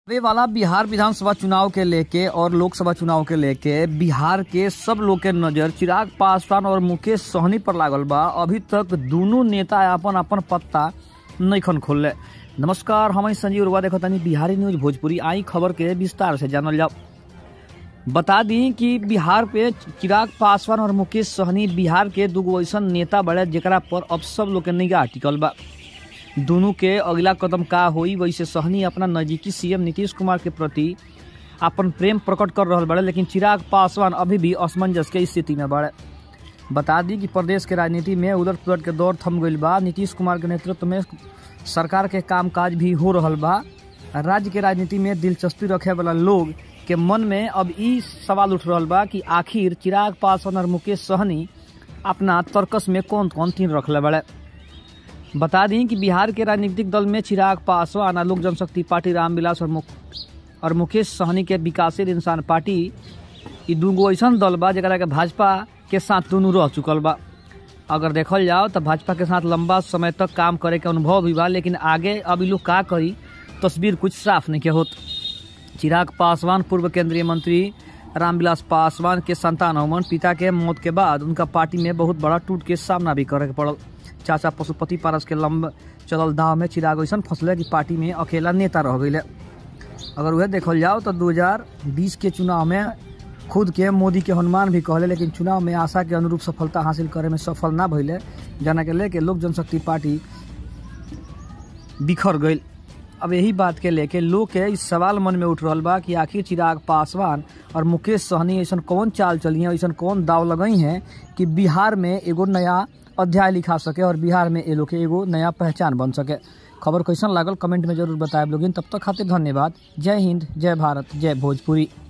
वे वाला बिहार विधानसभा चुनाव के लेके और लोकसभा चुनाव के लेके बिहार के सब लोग के नजर चिराग पासवान और मुकेश सहनी पर लागल बा अभी तक दोनों नेता अपन अपन पत्ता नईखन खोलले नमस्कार हम संजीव रुआ देखो तनी बिहारी न्यूज भोजपुरी आई खबर के विस्तार से जानल जाओ बता दी कि बिहार पे चिराग पासवान और मुकेश सहनी बिहार के दूगो ऐसन नेता बड़े जेकरा पर अब सब लोग के निगाह टिकल बा दोनों के अगला कदम का होई वैसे सहनी अपना नजदीकी सीएम नीतीश कुमार के प्रति अपन प्रेम प्रकट कर रहा बड़े लेकिन चिराग पासवान अभी भी असमंजस के स्थिति में बड़े बता दी कि प्रदेश के राजनीति में उलट पुलट के दौर थम गईल बा नीतीश कुमार के नेतृत्व में सरकार के कामकाज भी हो रहा बा राज्य के राजनीति में दिलचस्पी रखे वाला लोग के मन में अब ई सवाल उठ रहा बा कि आखिर चिराग पासवान और मुकेश सहनी अपना तर्कस में कौन कौन तीन रखले बड़े बता दी कि बिहार के राजनीतिक दल में चिराग पासवान लोक जनशक्ति पार्टी रामविलास और मुक और मुकेश सहनी के विकासशील इंसान पार्टी ई दूगो ऐसा दल बा जरा के भाजपा के साथ दोनों रह चुकल बा अगर देखल जाओ तो भाजपा के साथ लंबा समय तक काम करे के अनुभव भी बा लेकिन आगे अब लोग का करी तस्वीर कुछ साफ नहीं के होत चिराग पासवान पूर्व केंद्रीय मंत्री रामविलास पासवान के संतान हवन पिता के मौत के बाद उनका पार्टी में बहुत बड़ा टूट के सामना भी करे के पड़ल चाचा पशुपति पारस के लंब चलल दाव में चिराग ऐसा फंसले कि पार्टी में अकेला नेता रह गए अगर वह देखल जाओ तो 2020 के चुनाव में खुद के मोदी के हनुमान भी कहले लेकिन चुनाव में आशा के अनुरूप सफलता हासिल करे में सफल ना भइले जना के लेके लोक जनशक्ति पार्टी बिखर गई अब यही बात के लेके लोग के इस सवाल मन में उठ रहा बा कि आखिर चिराग पासवान और मुकेश सहनी ऐसा कौन चाल चली है ऐसा कौन दाव लगई हैं कि बिहार में एगो नया अध्याय लिखा सके और बिहार में ये लोग के एगो नया पहचान बन सके खबर कैसन लागल कमेंट में जरूर बताए लोगिन तब तक खातिर धन्यवाद जय हिंद जय भारत जय भोजपुरी